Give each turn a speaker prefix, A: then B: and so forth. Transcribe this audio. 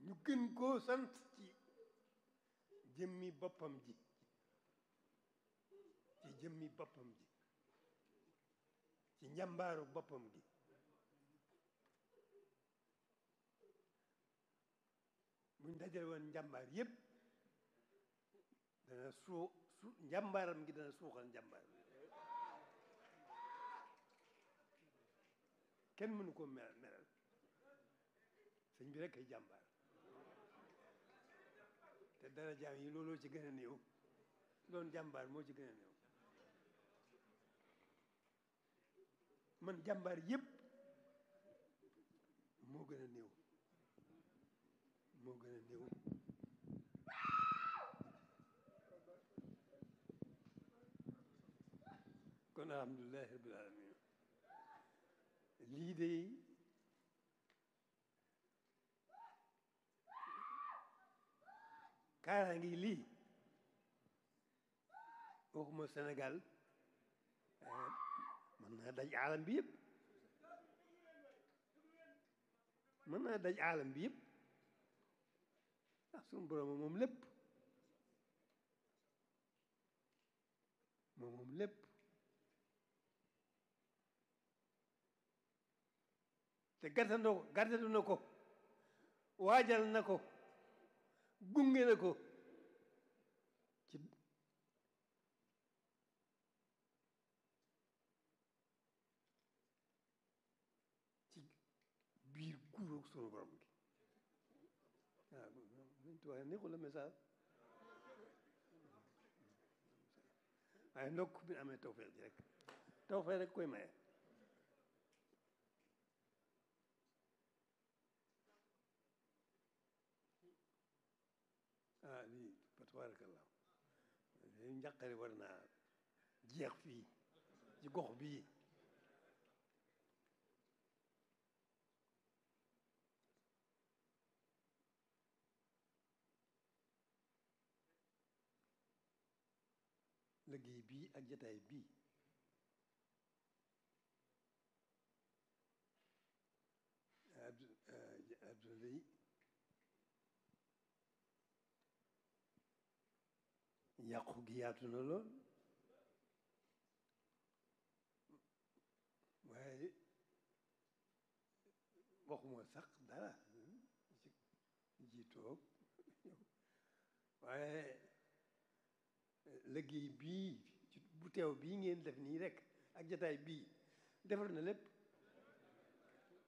A: ñu gën koo sant ci jëmmi boppam ji ci jëmmi boppam ji ci njàmbaaru boppam gi buñ dajale woon njàmbaar yépp dana suu su njàmbaaram gi dana suuxal njàmbaar kenn mënu ko melal melal sëñ bi rek ay jàmbaar te dara jaam yi looloo ci gën a néew doon jàmbaar moo ci gën a néew man jàmbaar yépp moo gën a néew moo gën a néew kon alhamdulilahi rabbil alamin lii de kaara ngi lii waxuma Sénégal mën naa daj aalam bi yëpp mën naa daj aalam bi yëpp ndax suñu borom moom lépp moom moom lépp te gàttandoo gàttandu na ko waajal na ko gunge na ko ci ci biir guuróog sunu borom gi waaw luñ tuwaay neexul la message waaye ndokk bi amee tawfeex ji rek tawfeex rek koy maye ah lii fa tabarakallah lii njàqare war naa jeex fii ci gox bii liggéey bii ak jataay bii Abdoulaye yàqu gi yaatu na lool waaye waxuma sax dara ci jiitoog waaye liggéey bii bu teew bii ngeen def nii rek ak jataay bii defar na lépp